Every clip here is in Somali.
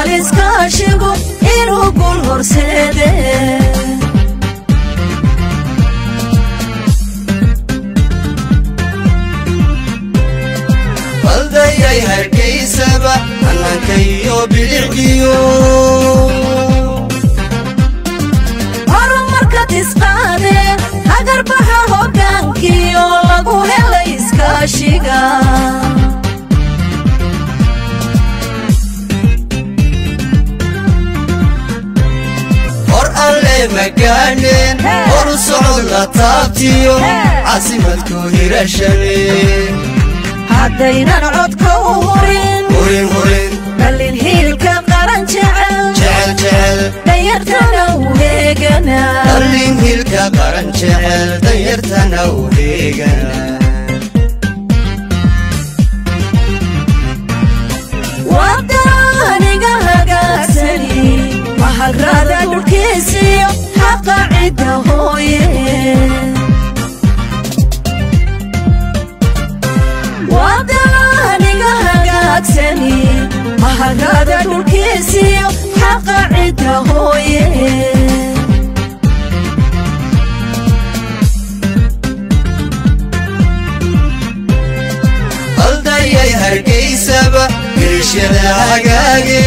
hubaal iskaashigu inuu gul horseede baldayay hargaysaba hannaanka iyo bilicdiyo horumarkad isqaade hagarbaxa hoggaankiyo lagu helay iskaashiga hor alle magaaneen horu socod la taabtiyo caasimadku hirashane haddaynan codka u hurin hurin hurin dhallin hiilka qaran jecel jecel jecel dhayartana u heegana dhallin hilka qaran jecel danyartana u heegana wadaniga hagaagsani mahagrada dhulkiisiyo xaqa cidda hooye wadaniga hagaagsani mahagrada dhulkiisiyo xaqa cidda hooye baldayay hargaysaba wilishyada hagaage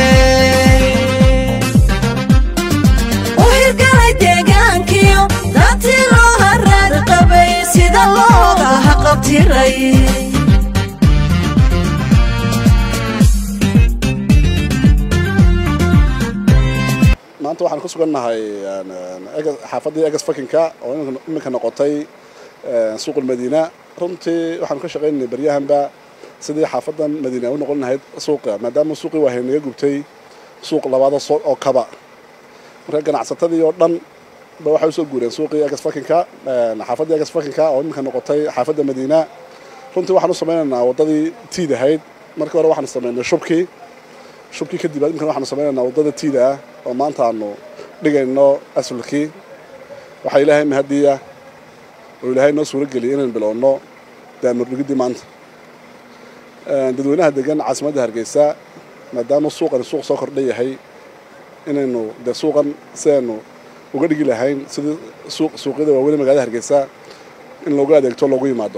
u hirgalay deegaankiyo dantii loo haraad qabay sida looga haqabtiray maanta waxaan ku sugannahay xaafaddii egas fakinka oo iminka noqotay suuqul madiina runtii waxaanu ka shaqaynaynay baryahanba sidii xaafadan madiina u noqon lahayd suuqa maadaama suuqii waahay naga gubtay suuq labaada oo kaba marka ganacsatadii oo dhan ba waxay usoo guureen suuqii egas fakinka xaafaddii egas fakinka oo iminka noqotay xaafadda madiina runtii waxaan u samaynaynaa waddadii tiid ahayd markii hore waxaanu samaynay shubkii shubkii kadib imkan waxaanu samaynaynaa waddada tiida ah oo maanta aanu dhigayno asulkii waxaa ilaahay mahadiya oo ilaahay noo suuro geliyay inaynu bilowno daamurdhigiddii maanta dadweynaha degan caasimadda hargeysa maadaama suuqani suuq soo kordha yahay inaynu dee suuqan sidaynu uga dhigi lahayn sidii suuqyada waaweyn magaalada hargeysa in loogu adeegto loogu yimaado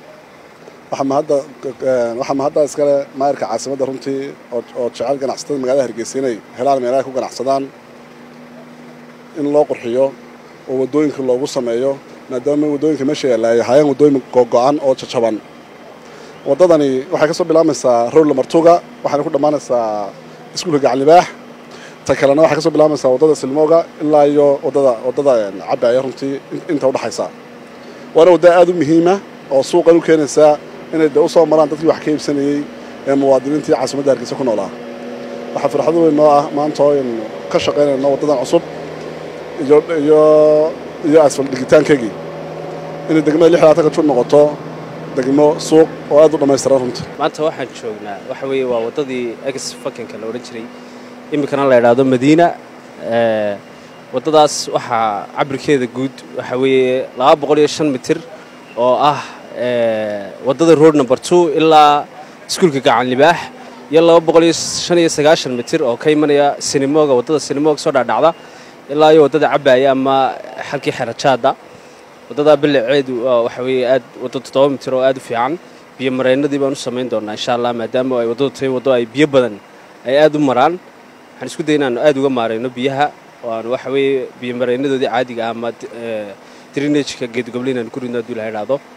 waxaa mahadda iskale maayarka caasimadda runtii oo jecel ganacsatada magaalada hargeysa inay helaan meelaha ku ganacsadaan in loo qurxiyo oo waddooyinka loogu sameeyo maadaama waddooyinka meesha yaalla ay ahaayeen waddooyin gogo-an oo jajaban waddadani waxay ka soo bilaabaysaa rowla martuga waxayna ku dhammaanaysaa iskuulka gacanlibaax ta kalena waxay ka soo bilaabaysaa waddada silmooga ilaa iyo waddada waddada cabbaaya runtii inta udhaxaysa waana wadda aada u muhiima oo suuqan u keenaysaa inay de u soo maraan dadkii wax ka iibsanayey ee muwaadiniintii caasimadda hargeysa ku noolaa waxaa farxad weyn noo ah maanta oo aynu ka shaqaynayno waddadan cusub iyo iyo iyo asfal dhigitaankeygii inay degmada lix labaatan ka jur noqoto degmo suuq oo aad u dhammaystiran runtii maanta waxaan joognaa waxa weeye waa waddadii ex fakinka la odhan jiray iminkana la idhaahdo madiina waddadaas waxaa cabirkeeda guud waxa weeye laba boqol iyo shan mitir oo ah waddada road number two ilaa iskuulka gacan libaax iyo laba boqol iyo shan iyo sagaashan mitir oo ka imanaya sinimoga waddada sinimoga soo dhaadhacda ilaa iyo waddada cabbaaya ama xalkii xerajaada waddadaa biliceedu waxa weeye aad waddo toddoba mitir oo aad u fiican biyo mareynadii baan u samayn doonaa insha allah maadaama ay waddadu tahay waddo ay biyo badan ay aad u maraan waxaan isku day inaanu aad uga maarayno biyaha oo aan waxa weeye biyo mareynadoodii caadiga ah ama drinageka geedgoblin aan ku ridno hadduu ilaha idhaahdo